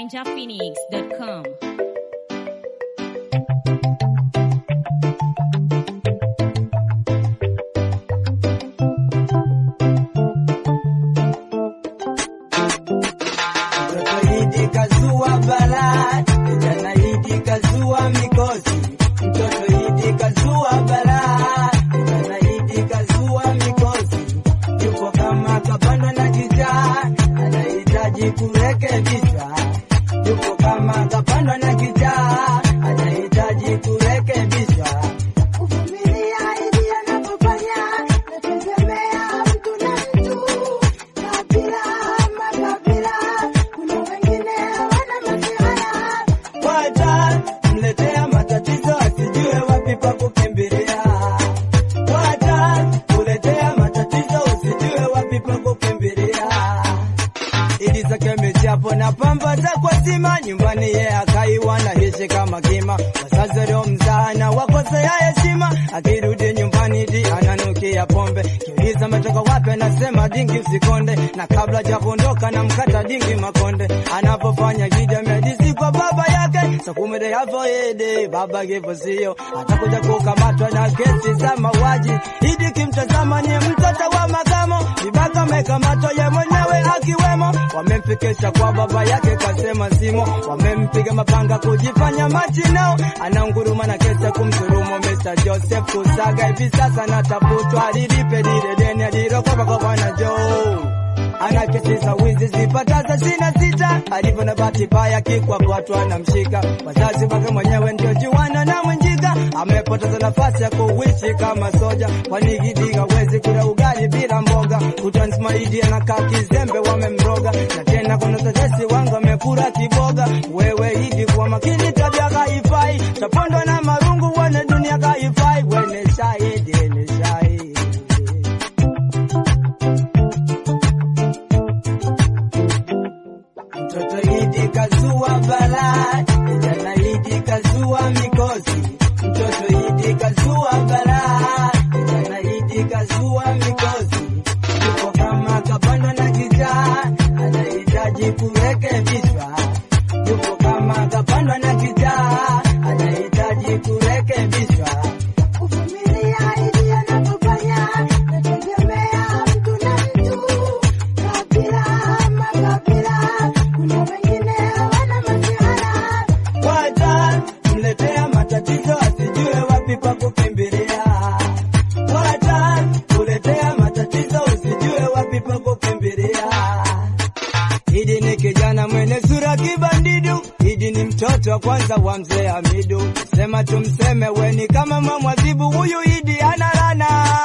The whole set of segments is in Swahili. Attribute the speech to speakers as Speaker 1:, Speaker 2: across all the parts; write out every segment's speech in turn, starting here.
Speaker 1: ninjaphoenix.com.
Speaker 2: Mtoto Idi kazua balaa, kijana Idi kazua mikosi. Mtoto Idi kazua balaa, kijana Idi kazua mikosi. Yupo kama kapanda na kichaa, anahitaji kurekebishwa. Yupo kama kapanda na kichaa, anahitaji kurekebishwa.
Speaker 3: Kuvumilia ili anapofanya nategemea mtu na mtu, kabila makabila, kuna wengine wana masihara
Speaker 2: Wacha mletea matatizo asijue wapi pa kukimbilia. Wacha kuletea matatizo usijue wapi pa kukimbilia. Ili zake michapo na pamba za kwa zima nyumbani ye akaiwa na hishi kama kima wazazi leo mzana wakosea heshima akirudi nyumbani di ananukia pombe kiuliza ametoka wapi anasema dingi usikonde na kabla ja kuondoka na mkata dingi makonde anapofanya jija medisi kwa baba yake sakumede hapo ede baba kifo sio atakuja kukamatwa na kesi za mauaji idi kimtazama ni mtoto wa makamo vibaka amekamatwa ye mwenyewe akiwemo wamemfikisha kwa baba yake kasema simo wamempiga mapanga kujifanya machinao anaunguruma na kesa kumsurumu Mr. Joseph Kusaga hivi sasa natafutwa lilipe lile deni alilokopa kwa bwana Joe ana kesi za wizi zipataza sina sita, alivyo na bahati mbaya kikwa kwatu anamshika. Wazazi wake mwenyewe ndio juana na mwenjika, amepoteza nafasi ya kuishi kama soja, kwani Gidi hawezi kula ugali bila mboga. Utansmaidi anakaa kizembe, wamemroga na tena kuna tetesi wangu amekula kiboga. Wewe Idi kwa makini, tabia kaifai, tapondwa na marungu, wane dunia kaifai, wene shahidi, ni shahidi Mtoto Idi kazua balaa, kijana Idi kazua mikosi. Mtoto Idi kazua balaa, kijana Idi kazua mikosi. Yuko kama kapanda na kichaa, anahitaji kurekebishwa. Yuko kama kapanda na kichaa, anahitaji kurekebishwa.
Speaker 3: Kuvumilia ili anapofanya nategemea mtu na mtu, kabila makabila, kuna wengine wana masihara
Speaker 2: Wacha mletea matatizo asijue wapi pa kukimbilia. Wacha kuletea matatizo usijue wapi pa kukimbilia. Idi ni kijana mwenye sura kibandidu, Idi ni mtoto wa kwanza wa mzee Hamidu. Sema tumseme weni kama mamwazibu, huyu Idi ana lana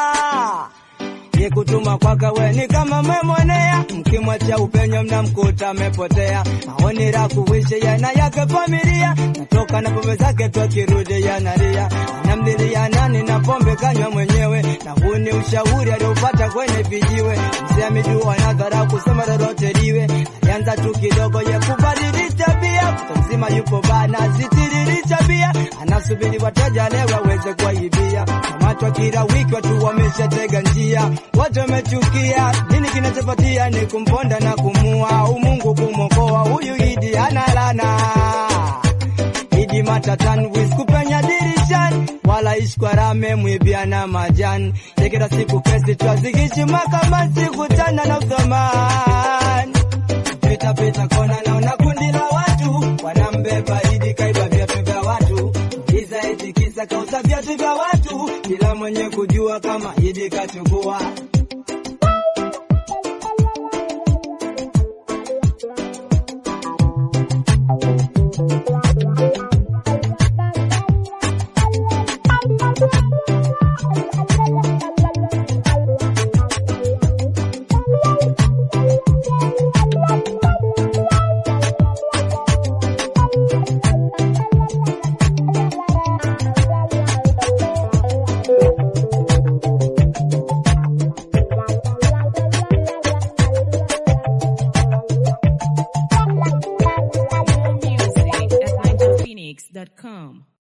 Speaker 2: ye kutuma kwaka weni kama memwonea, mkimwacha upenyo mnamkuta amepotea. Maoni la kuishi yana yake familia, natoka na pombe zake tu akirudi yanalia, anamlilia nani na pombe kanywa mwenyewe, na huu ni ushauri aliopata kwenye vijiwe. Mzee amejua nadhara kusema lolote liwe, alianza tu kidogo ye kubadili tabia, mtu mzima yupo bana zitiriri tabia, anasubiri wateja leo aweze kuwaibia. Kamatwa kila wiki watu wameshatega njia, watu wamechukia. Nini kinachopatia ni kumponda na kumua, umungu kumwokoa huyu Idi analana Idi matatan wis kupenya dirishani wala ishi kwa rame mwibiana majani kila siku kesi twazigishi mahakamani sikutana na uthamani pita pita kona naona kundi la watu wanambeba Idi kaiba viatu vya watu giza eti kisa kauza viatu vya watu bila mwenye kujua kama Idi kachukua